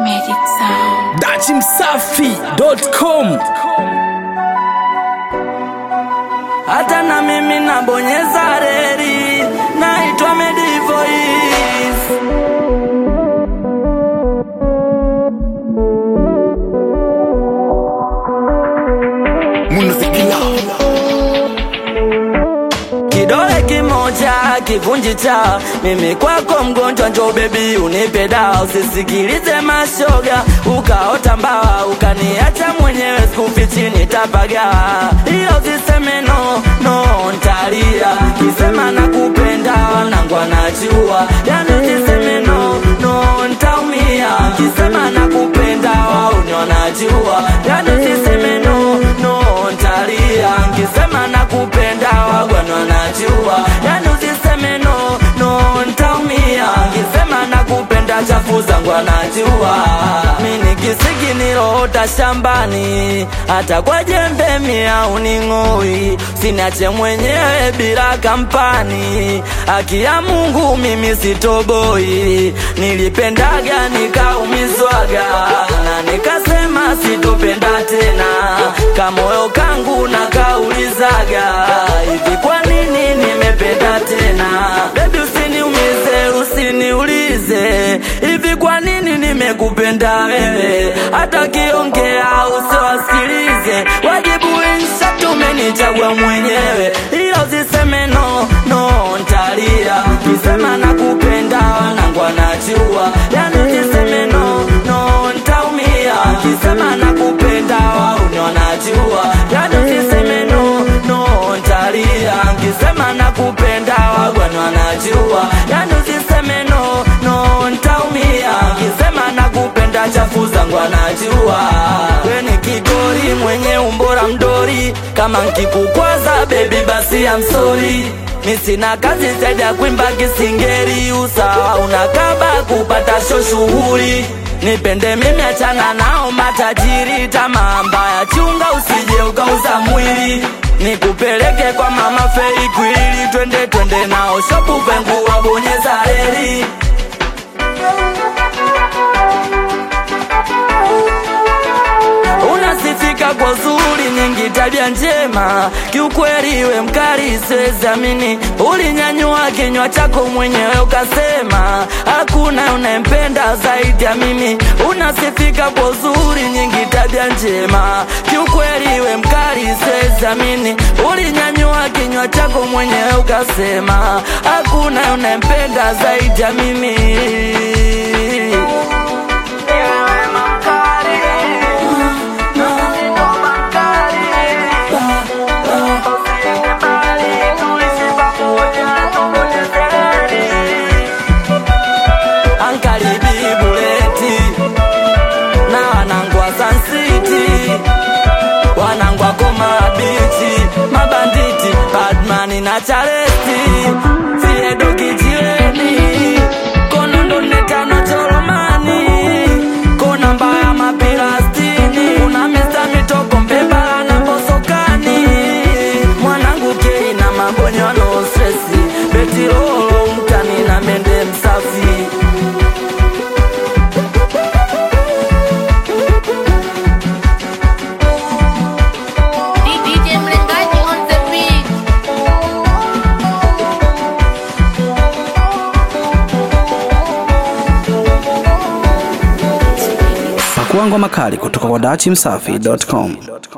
Magic Sound. dachimsafi.com hata na mimi nabonyeza reli, naitwa Medivoice. Kidole kimoja kivunji cha mimi kwako mgonjwa, njo bebi unipe dawa, usisikilize mashoga, ukaota mbawa ukaniacha mwenyewe, sikufichi nitapaga, hiyo ziseme no no, ntalia kisema nakupenda, wanangu anajua, yani ziseme no no, ntaumia kisema nakupenda, wauni wanajua, yani ziseme no no, ntalia kisema nakupenda, wagwana wanajua, yani usiseme no no, ntaumia kisema nakupenda, chafu zangu anajua, mini kisiki niloota shambani, hata kwa jembe mia uning'oi, sinache mwenyewe bila kampani, haki ya Mungu mimi sitoboi, nilipendaga nikaumizwaga na nikasema sitopenda tena, kamoyo kangu na kaulizaga hivi, kwa nini nimependa tena? Baby usiniumize, usiniulize hivi, kwa nini nimekupenda wewe, hata kiongea usiwasikilize, wajibu insha tumenichagua mwenyewe, ila usiseme no no, ntalia kisema nakupenda, wanangu anajua, yani usiseme no no, ntaumia kisema nakupenda, wauni wanajua, yani usiseme no no, ntalia kisema nakupenda, wagwani wanajua, yani usiseme no no, ntaumia kisema nakupenda, chafu zangu anajua, we ni kigori mwenye umbora mdori, kama nkikukwaza baby basi I'm sorry mi sina kazi zaidi ya kuimba kisingeri, usawa unakaba kupata sho shughuli nipende mimi, achana nao matajiri, tamaa mbaya chunga, usije ukauza mwili nikupeleke kwa mama Fei Kwili, twende twende nao shopu vengu wabonyeza reli unasifika kwa zuri nyingi, tabia njema, kiukweli we mkali, siwezi amini. Ulinyanyua kinywa chako mwenyewe ukasema hakuna unayempenda zaidi ya mimi. Unasifika kwa zuri nyingi, tabia njema, kiukweli we mkali, siwezi amini. Ulinyanyua kinywa chako mwenyewe ukasema hakuna unayempenda zaidi ya mimi. Ankaribi buleti na wanangwa Sun City, wanangwa Koma Beach, mabanditi Badman na Charesti, Fiedo Kijiweni, Konondo Netano Choromani, Kona Mbaya Mapirastini, kuna Mr. Mitoko Mbebala na Bosokani, mwanangu Kei na Mabonyo no stresi, Betirolo mtani na Mende Msafi. DJ Mlengaji on the beat. pakuangwa makali kutoka kwa dachimsafi.com